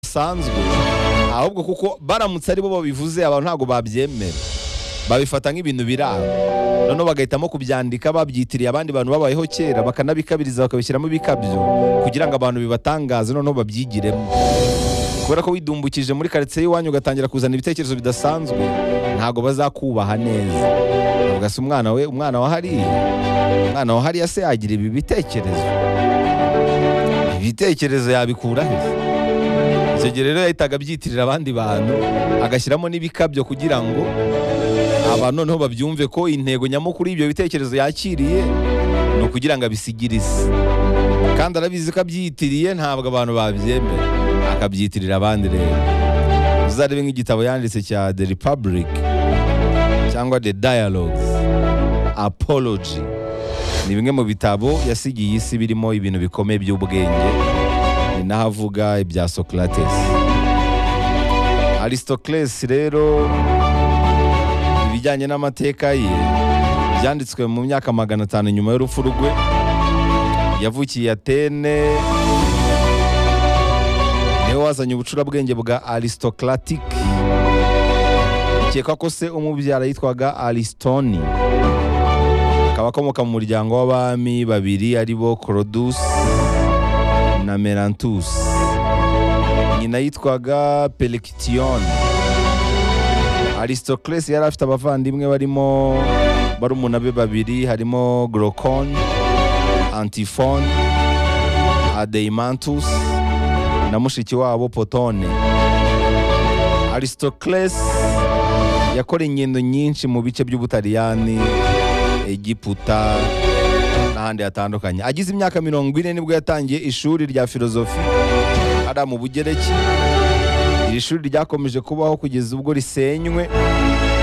bisanzwe ahubwo kuko baramutse ari bo babivuze abantu ntabwo babyemera babifata nk'ibintu biraro noneho bagahitamo kubyandika babyitiriye abandi bantu babayeho kera bakanabikabiriza bakabishyiramo ibikabyo kugira ngo abantu bibatangaze noneho babyigiremo kubera ko widumbukije muri karitsiye y'iwanyu ugatangira kuzana ibitekerezo bidasanzwe ntabwo bazakubaha neza bavuga se umwana we umwana wa hariya umwana wa hariya se yagira ibi bitekerezo ibitekerezo yabikura he icyo gihe rero yahitaga abyitirira abandi bantu agashyiramo n'ibikabyo kugira ngo abantu noneho babyumve ko intego nyamukuru y'ibyo bitekerezo yakiriye ni ukugira ngo abisigirize kandi arabizi ko abyiyitiriye ntabwo abantu babyemera akabyitirira abandi rero uzarebe nk'igitabo yanditse cya the republic cyangwa the dialogues apology ni bimwe mu bitabo yasigiye isi birimo ibintu bikomeye by'ubwenge ni naho avuga ibya socrates aristocles rero ibijyanye n'amateka ye byanditswe mu myaka magana atanu nyuma y'urupfu rwe yavukiye atene niwe wazanye ubucurabwenge bwa aristocratic ukeka ko se umubyara yitwaga arisitoni akaba akomoka mu muryango w'abami babiri ari bo korodus na merantus nyina yitwaga perikitiyoni arisitokiresi yari afite abavandimwe barimo barumuna be babiri harimo gorokoni antifoni adeyimantus na mushiki wabo potone arisitokiresi yakora ingendo nyinshi mu bice by'ubutaliyani egiputa n'ahandi hatandukanye agize imyaka mirongo ine nibwo yatangiye ishuri rya filozofi ari mu bugereki iri shuri ryakomeje kubaho kugeza ubwo risenywe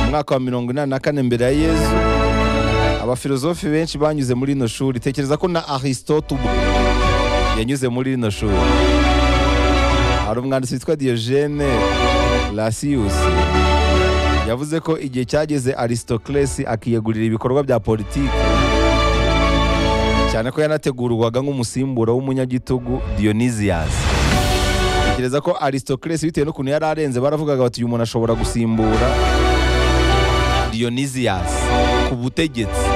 mu mwaka wa mirongo inani na kane mbere ya yezu abafilozofi benshi banyuze muri rino shuri tekereza ko na aristote ubwe yanyuze muri rino shuri hari umwanditsi witwa diogene lasiyusi yavuze ko igihe cyageze arisitokiresi akiyegurira ibikorwa bya politiki cyane ko yanategurwaga nk'umusimbura w'umunyagitugu diyoniziyasi tekereza ko arisitokiresi bitewe n'ukuntu yari arenze baravugaga bati uyu muntu ashobora gusimbura diyoniziyasi ku butegetsi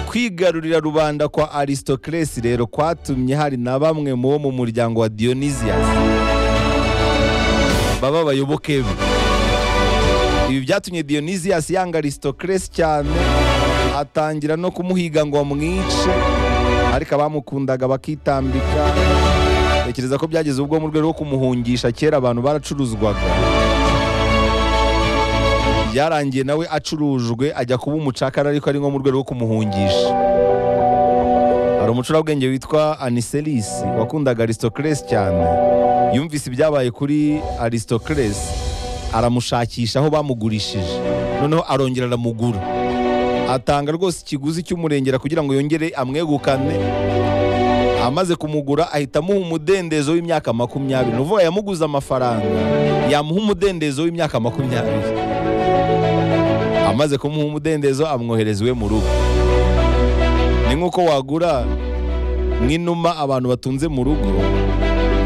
kwigarurira rubanda kwa arisitokiresi rero kwatumye hari na bamwe mu bo mu muryango wa diyoniziyasi baba abayoboke be ibi byatumye diyoniziyasi yanga arisitokiresi cyane atangira no kumuhiga ngo amwice ariko abamukundaga bakitambika tekereza ko byageze ubwo mu rwego rwo kumuhungisha kera abantu baracuruzwaga byarangiye nawe acurujwe ajya kuba umucakara ariko ari nko mu rwego rwo kumuhungisha hari umucurabwenge witwa aniselisi wakundaga arisitokiresi cyane yumvise ibyabaye kuri arisitokiresi aramushakisha aho bamugurishije noneho arongera aramugura atanga rwose ikiguzi cy'umurengera kugira ngo yongere amwegukane amaze kumugura ahita amuha umudendezo w'imyaka makumyabiri ni uvuga yamuguze amafaranga yamuha umudendezo w'imyaka makumyabiri amaze kumuha umudendezo amwohereza iwe mu rugo ni nk'uko wagura nk'inuma abantu batunze mu rugo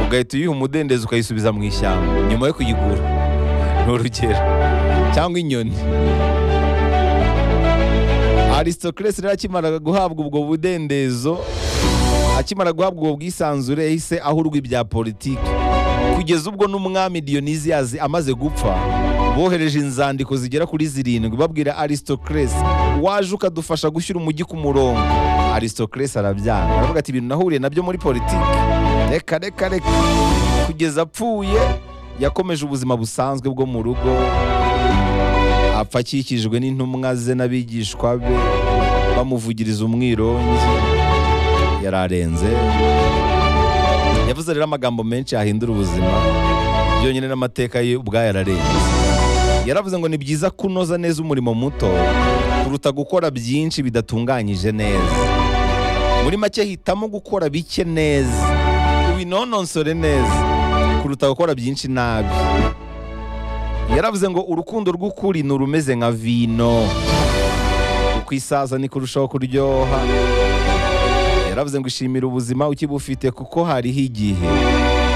ugahita uyiha umudendezo ukayisubiza mu ishyamba nyuma yo kuyigura ni urugero cyangwa inyoni arisitokiresi rero akimara guhabwa ubwo budendezo akimara guhabwa ubwo bwisanzure yahise ahurwa ibya politiki kugeza ubwo n'umwami diyoniziyazi amaze gupfa bohereje inzandiko zigera kuri zirindwi babwira arisitokiresi waje ukadufasha gushyira umujyi ku murongo arisitokiresi arabyanga aravuga ati ibintu nahuriye nabyo muri politiki reka reka reka kugeza apfuye yakomeje ubuzima busanzwe bwo mu rugo apfa akikijwe n'intumwa ze n'abigishwa be bamuvugiriza umwirongi yararenze yavuze rero amagambo menshi yahindura ubuzima byonyine n'amateka ye ubwayo yararenze yaravuze ngo ni byiza kunoza neza umurimo muto kuruta gukora byinshi bidatunganyije neza muri make hitamo gukora bike neza ubinononsore neza kuruta gukora byinshi nabi yaravuze ngo urukundo rw'ukuri ni urumeze nka vino uko isaza ni kurushaho kuryoha yaravuze ngo ishimira ubuzima ukibufite kuko hariho igihe